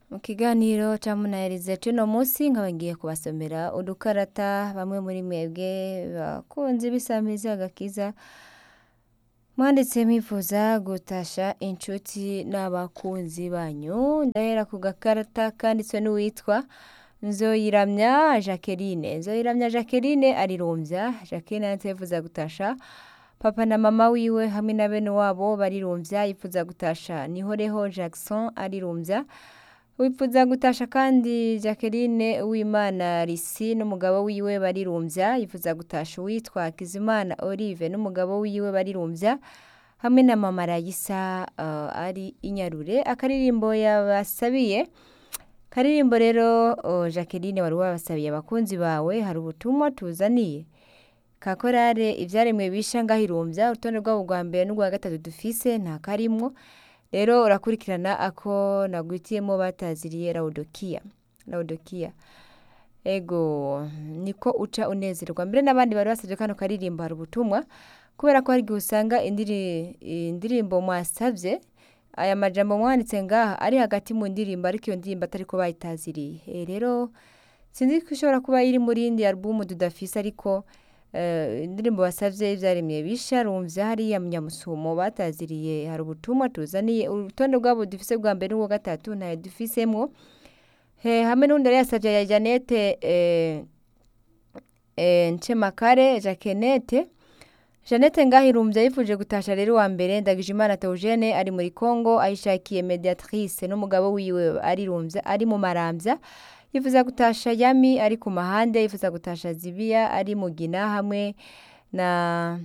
mu kiganiro ca munaherize c'uno musi nkaba ngiye kubasomera udukarata bamwe muri mwebwe bakunzi b'isamizi agakiza mwanditse mwifuza gutasha inshuti n'abakunzi banyu ndahera ku gakarata kanditswe n'uwitwa nzoyiramya jacqueline nzoyiramya jacqueline arirumvya jacqueline yanditse yifuza gutasha papa na mama wiwe hamwe na bene wabo barirumvya yifuza gutasha nihoreho jackson arirumvya wifuza gutasha kandi jacqueline uwimana risi n'umugabo wiwe barirumvya yifuza gutasha uwitwa kizimana olive n'umugabo wiwe barirumvya hamwe na mama rayisa uh, ari inyarure akaririmbo yabasabiye karirimbo rero uh, jacqueline wari wabasabiye abakunzi bawe hari ubutumwa tuzaniye kakorare ivyaremwe bisha ngahirumvya urutonde rwabo rwa mbere n'urwa gatatu dufise nta karimwo rero urakurikirana ako nagwitiyemo bataziriye laudokiya laudokiya ego niko uca unezerwa mbere n'abandi bari basabye kano karirimbo hari ubutumwa kubera ko hari igihe usanga indiri- indirimbo mwasavye aya majambo mwanditse ngaha ari hagati mu ndirimbo ariko iyo ndirimbo atariko bayitaziriye Eh, rero sinzi ko ishobora kuba iri muri indi alubumu tudafise ariko eh, indirimbo basavye ivyaremye bisha rumvya hariya munyamusumo bataziriye hari ubutumwa tuzaniye urutonde rwabo dufise bwa mbere n'ubwa gatatu ntayo dufisemwo He, hamwe n'undi yari yasavye ya janete eh, eh, ncemakare jakenete Janete Ngahirumvya yifuje gutasha rero wa mbere Ndagijimana Theogene ari muri Congo ayishakiye mediatrice n'umugabo wiwe arirumvya ari mu maramvya yifuza gutasha Yami ari ku mahande yifuza gutasha Zibiya ari mugina hamwe na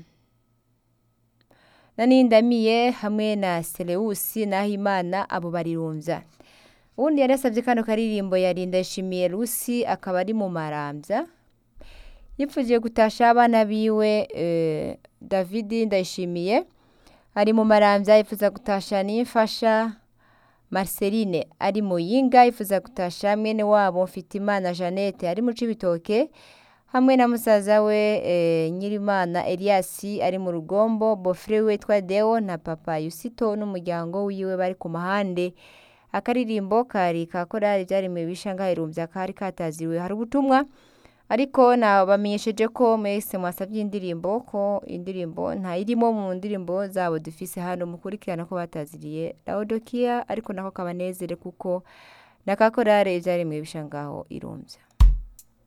na Nindamiye hamwe na Seleusi Nahimana abo barirumvya uwundi yari yasavye kano karirimbo yari Ndayishimiye Lucy akaba ari mu maramvya yipfujiye gutasha abana biwe eh, David Ndayishimiye ari mu maramvya yifuza gutasha nimfasha Marceline ari mu yinga yifuza gutasha mwene wabo Mfitimana Jeannette ari mu Cibitoke hamwe na musaza we eh, Nyirimana Elias ari mu rugombo bofre we twa Deo na papa Yusito n'umuryango wiwe bari ku mahande akaririmbo kari ka korali vyaremwe bisha irumvya kari kataziwe hari ubutumwa ariko nabamenyesheje ko mwese mwasavye indirimbo ko indirimbo ntayirimo mu ndirimbo zabo dufise hano mukurikirana ko bataziriye Laodikia ariko nako kabanezere kuko nakakorare ivyaremwe bisha ngaho irumvya